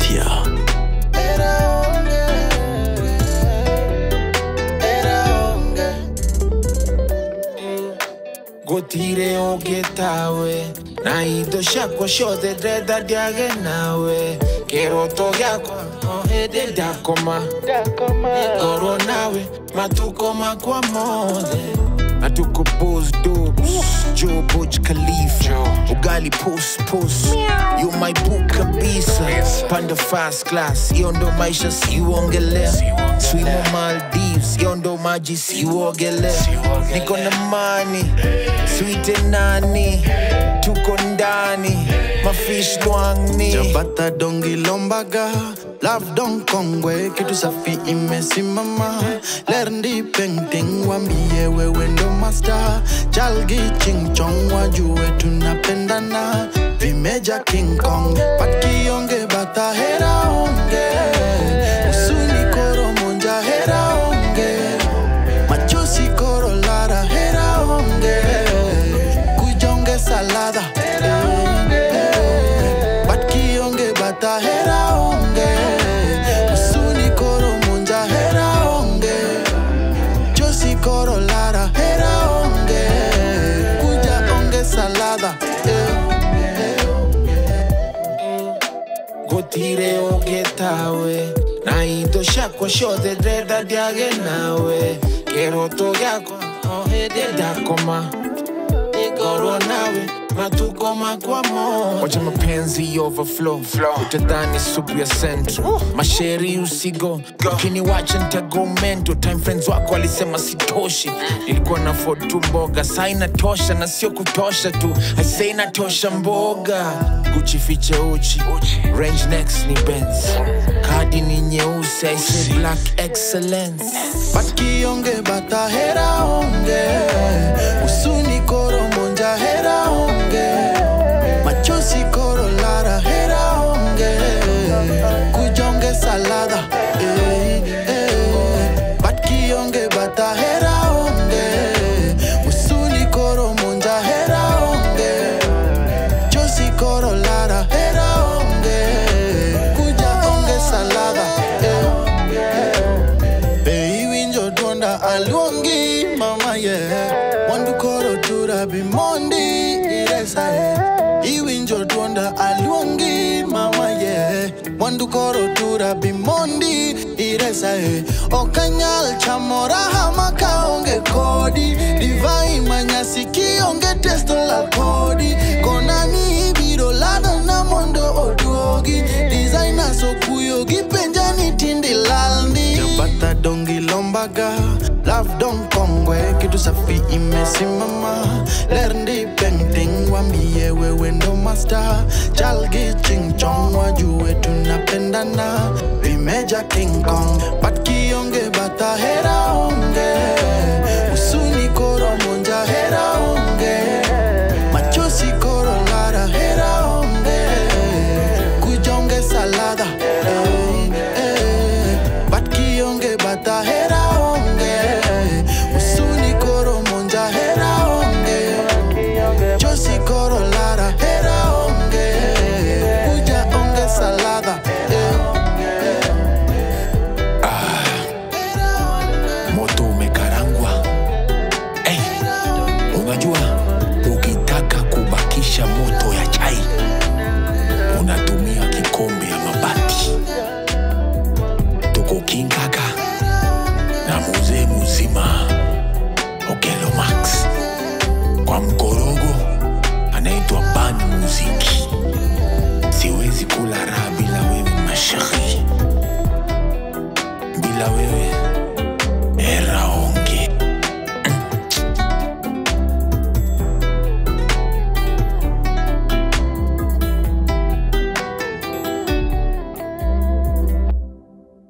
Media. gutire ungitawe na indo ciakwa ciothe ndrenda ndiage nawe kiroto giakwa o hindi ndakoma ngorwo nawe matuko makwa mothe matuko bos dobs Joe Burj Khalifa ugali pus pus you my boo kabisa panda fast class hiyo ndo maisha siuongelea swimo Maldives hiyo ndo maji siuogelea niko na mani swite nani tuko ndani mafish lwangni Jabata dongi lombaga Love don kongwe kitu safi imesimama Lerndi painting wambie wewe ndo master Chalgi ching chong wajue tunapendana Vimeja King Kong Pat kionge bata hera onge Usuni koro monja hera onge Machozi koro lara hera onge Kujonge salada Bat kionge bata hera onge Usuni koro munja hera onge Josi koro lara hera onge Kuja onge salada gutire ungitawe na indo ciakwa ciothe ndrenda ndiage nawe kiroto giakwa o hindi ndakoma ngorwo nawe matuko makwa mo wacha mapenzi overflow utadhani supu ya central masheri usigo ukiniwacha ntago mento time friends wako alisema sitoshi ilikuwa na ford tu mboga saa inatosha na sio kutosha tu aise inatosha mboga guchi fiche uchi range next ni benz kadi ni nyeusi aise black excellence Bat kionge bata hera onge Usuni koro monja hera onge Machozi koro lara hera onge Kujonge salada eh, eh. Bat kionge bata hera onge Usuni koro monja hera onge Josi koro lara hera onge Kuja onge salada eh. Be winjo donda aluongi mama ye Wandu koro tura bimondi iresa ye Iwinjo donda aluongi mama ye Wandu koro tura bimondi iresa ye Okanyal chamora hama kaonge kodi Divai manyasi kionge testo la kodi Konani biro lada na mondo oduogi Designer so kuyo gipenjani tindi lalndi Jabata dongi lombaga Love don kongwe kitu safi imesimama Lerndi painting wambie wewe ndo master Chalgi ching chong wajue tunapendana Vimeja King Kong Bat kionge bata hera onge